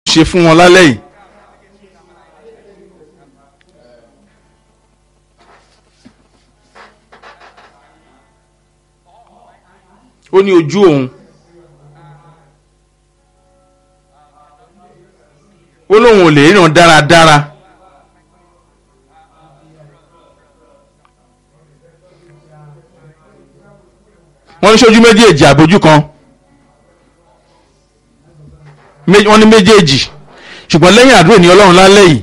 ṣe fún wọn lálẹ́ yìí. ó ní ojú òun ó lóun ò lè ríran dáradára wọ́n ní sójú méjèèjì àbójú kan mé- wọ́n ní méjèèjì ṣùgbọ́n lẹ́yìn àdúrà ní ọlọ́run lálẹ́ yìí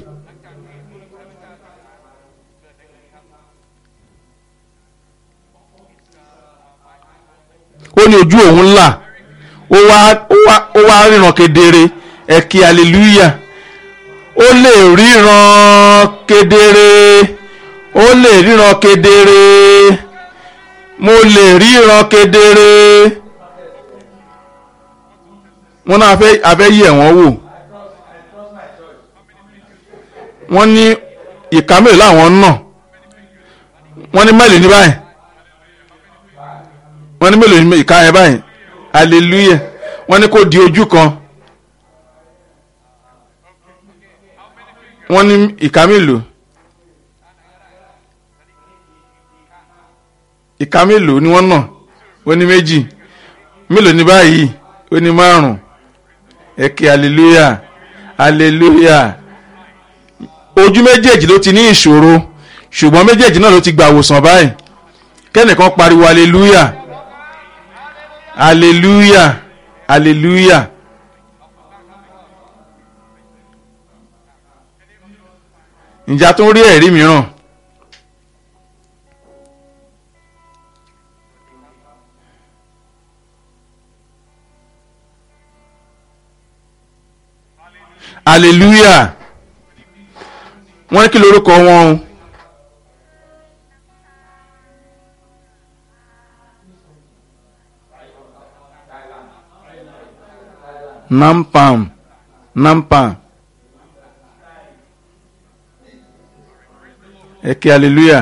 ó ní ojú òun ńlá ó wá ó wá ó wá ríran kedere ẹ kí hallelujah ó lè ríran kedere ó lè ríran kedere mo lè ríran kedere wọ́n náà fẹ́ abẹ́ yẹ̀ wọ́n wò wọ́n ní ìka mélòó làwọn ń nà wọ́n ní mélòó ní báyìí wọ́n ní mélòó ní ìka yẹn báyìí hallelujah wọ́n ní kó di ojú kan wọ́n ní ìka mélòó ìka mélòó ni wọ́n nà ó ní méjì mélòó ní báyìí ó ní márùn ẹ ké hallelujah hallelujah ojú méjèèjì ló ti ní ìṣòro ṣùgbọ́n méjèèjì náà ló ti gbà wòsàn báyìí kẹ́nìkan pariwo hallelujah hallelujah hallelujah ǹjẹ́ a tún rí ẹ̀rí mìíràn hallelujah wọ́n ní kí lorúkọ wọn o nampam nampam ẹ kí hallelujah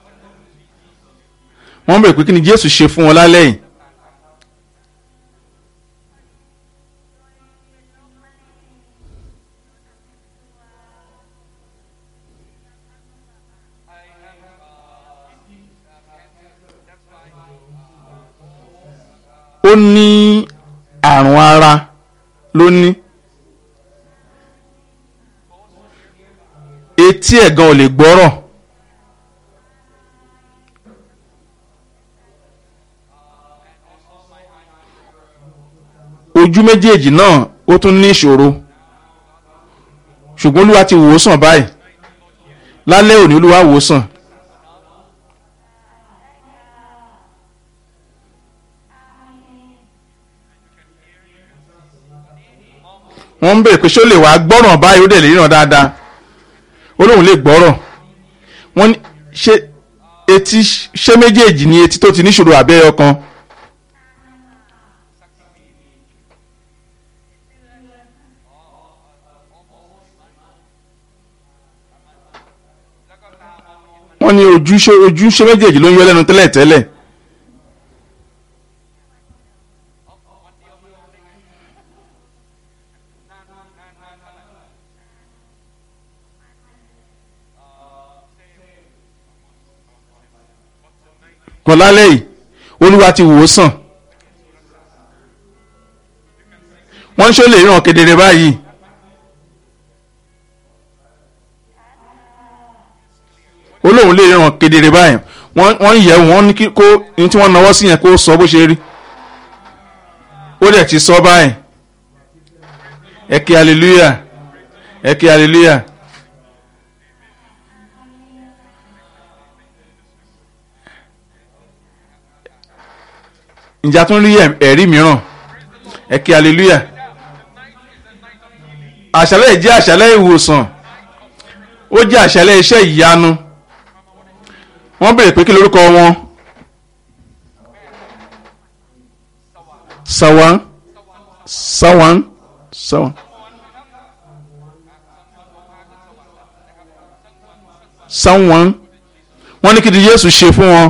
wọ́n bẹ̀rẹ̀ pé kí ni jésù ṣe fún wọn lálẹ́ yìí ó ní àrùn ara ló ní etí ẹ̀ gan ò lè gbọ́rọ̀ ojú méjèèjì náà ó tún ní ìṣòro ṣùgbọ́n olúwa ti wò ó sàn báyìí lálẹ́ òní olúwa wò ó sàn wọ́n ń bèrè pé ṣé ó lè wá gbọ́ràn báyìí ó dẹ̀ lè ríran dáadáa ó lóun lè gbọ́rọ̀ wọ́n ní ṣé etí ṣé méjèèjì ni etí tó ti níṣòro àbẹ́ ọkàn wọ́n ní ojú ṣé ojú ṣé méjèèjì ló ń yọ lẹ́nu tẹ́lẹ̀ tẹ́lẹ̀ kan lálẹ́ yìí olúwa ti wò ó sàn wọ́n ń ṣó lè ràn kedere báyìí olóhùn lè ràn kedere báyìí wọ́n wọ́n yẹ̀ wọ́n ní kí kó ní tí wọ́n nawọ́ sí yẹn kó sọ bó ṣe rí ó dẹ̀ ti sọ báyìí ẹ kí hallelujah ẹ kí hallelujah. ǹjẹ́ a tún rí ẹ̀rí mìíràn ẹ kí hallelujah àṣálẹ́ yìí jẹ́ àṣálẹ́ ìwòsàn ó jẹ́ àṣálẹ́ iṣẹ́ ìyanu wọ́n béèrè pé kí lórúkọ wọn sawan sawan sawan sawan wọ́n ní kí ni Jésù ṣe fún wọn.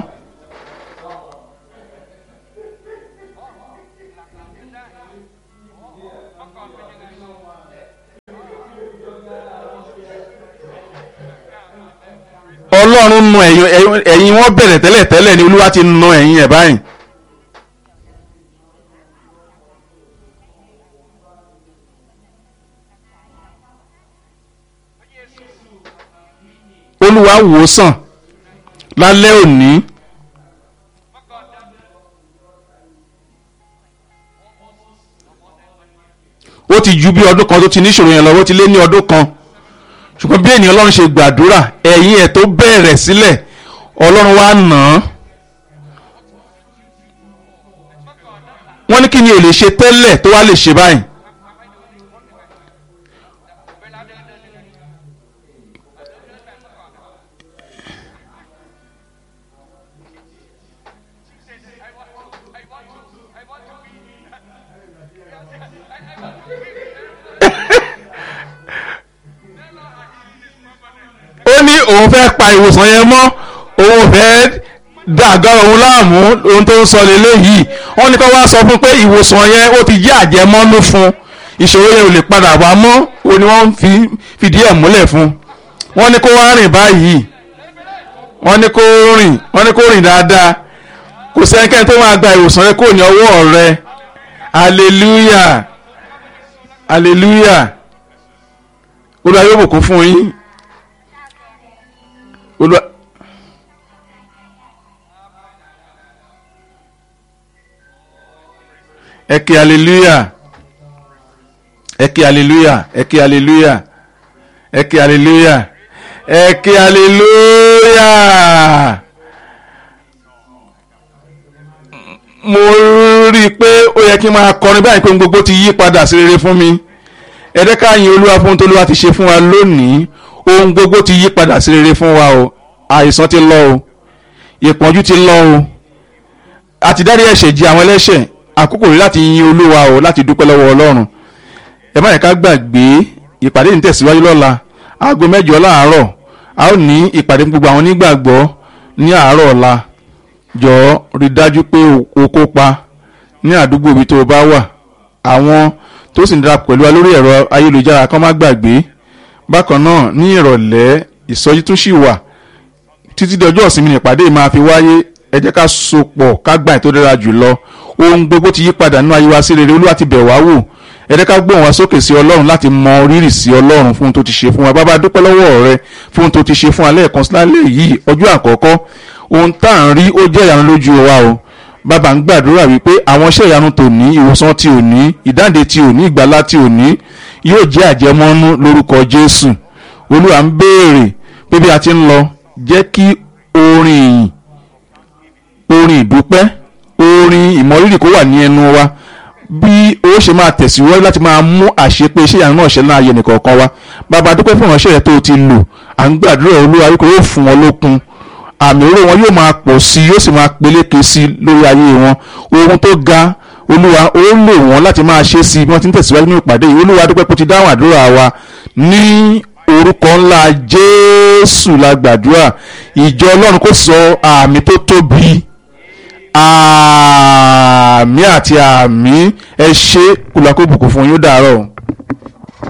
ọlọ́run nu ẹ̀yìn ẹ̀yìn- ẹ̀yìn wọn bẹ̀rẹ̀ tẹ́lẹ̀ tẹ́lẹ̀ ni olúwa ti nu ẹ̀yìn ẹ̀ báyìí. olúwa wò ó sàn lálẹ́ òní ó ti ju bí ọdún kan tó ti níṣòro yẹn lọ ó ti lé ní ọdún kan ṣùgbọ́n bí ènìyàn ọlọ́run ṣe gbàdúrà ẹ̀yìn ẹ̀ tó bẹ̀rẹ̀ sílẹ̀ ọlọ́run wá nà án wọ́n ní kí ni ò lè ṣe tẹ́lẹ̀ tó wá lè ṣe báyìí ó ní òun fẹ́ pa ìwòsàn yẹn mọ́ òun fẹ́ dàgọ́rọ̀ òun láàmú ohun tó ń sọ lélẹ́yìí wọ́n ní kó wá sọ fún pé ìwòsàn yẹn ó ti jẹ́ àjẹmọ́nú fún ìṣòro yẹn ò lè padà wá mọ́ ó ní wọ́n fi fìdí ẹ̀ múlẹ̀ fún wọ́n ní kó wá rìn báyìí wọ́n ní kó rìn wọ́n ní kó rìn dáadáa kò sẹ́nikẹ́ni tó máa gba ìwòsàn yẹn kò ní ọwọ́ rẹ hallelujah hallelujah olúwa yóò bùkún fún yín olúwa. ẹ kí hallelujah ẹ kí hallelujah ẹ kí hallelujah ẹ kí hallelujah ẹ kí hallelujah mo rí i pé ó yẹ kí n máa kọrin báyìí pé ohun gbogbo ti yí padà sí rere fún mi ẹ dẹ́ ká yin olúwa fún ohun tó olúwa ti ṣe fún wa lónìí ohun gbogbo ti yí padà sí rere fún wa o àìsàn ti lọ o ìpọ́njú ti lọ o àti dárí ẹ̀ṣẹ̀ jì àwọn ẹlẹ́ṣẹ̀ àkókò rí láti yin olúwa o láti dúpẹ́ lọ́wọ́ ọlọ́run ẹ má yẹ ká gbàgbé ìpàdé ní tẹ̀síwájú lọ́la aago mẹ́jọ láàárọ̀ a ó ní ìpàdé fún gbogbo àwọn onígbàgbọ́ ní àárọ̀ ọ̀la jọ̀ọ́ rí dájú pé o kópa ní àdúgbò ibi tó o bá wà àwọn tó sì ń darapọ̀ pẹ̀lú wa lórí ẹ̀rọ ayélujára kan má gbàgbé bákan náà ní ìrọ̀lẹ́ ìsọjí tún sì wà títí di ọjọ́ ìsinmi nípàdé máa fi wáyé ẹ jẹ́ ká sopọ̀ ká gbà tó dára jù lọ ohun gbogbo ti yí padà nínú ayé wa sí rere olúwa ti bẹ̀ wá wò ẹ jẹ́ ká gbóhùn wá sókè sí ọlọ́run láti mọ rírì sí ọlọ́run fún ohun tó ti ṣe fún wa bàbá dúpẹ́ lọ́wọ́ rẹ fún ohun tó ti ṣe fún wa lẹ́ẹ̀kan sí lálẹ́ yìí ọjọ́ àkọ́kọ́ ohun tá à ń rí ó jẹ́ ìyanu lójú wa o bàbá ń gbàdúrà wípé àwọn iṣẹ́ ìyanu tòní ìwòsàn ti òní ìdáǹdè ti òní ìgbàlá ti òní yóò jẹ́ àjẹmọ́nú lórúkọ jésù olúwa ń béèrè pé bí a ti ń lọ jẹ́ kí orin ìyìn orin ìdúpẹ́ orin ìmọ̀rírì kó wà ní ẹnu wa bí ó ṣe máa tẹ̀síwájú láti máa mú àṣepé iṣẹ́ ìyanu náà ṣe láàyè nìkọ̀ọ̀kan wa bàbá dúpẹ́ fún ìránṣẹ́ rẹ̀ tó ti lò à ń gbàdúrà olúwa wípé yóò fún wọn lókun àmì òró wọn yóò máa pọ̀ sí i yóò sì máa peléke sí i lórí ayé wọn ohun tó ga olúwa ó lò wọ́n láti máa ṣe sí i bí wọ́n ti ń tẹ̀síwájú nínú ìpàdé yìí olúwa dúpẹ́ pé ó ti dáhùn àdúrà wa ní orúkọ ńlá jésù la gbàdúrà ìjọ ọlọ́run kò sọ àmì tó tóbi àmì àti àmì ẹ ṣe kùlà kó bùkún fún yín ó dàárọ̀.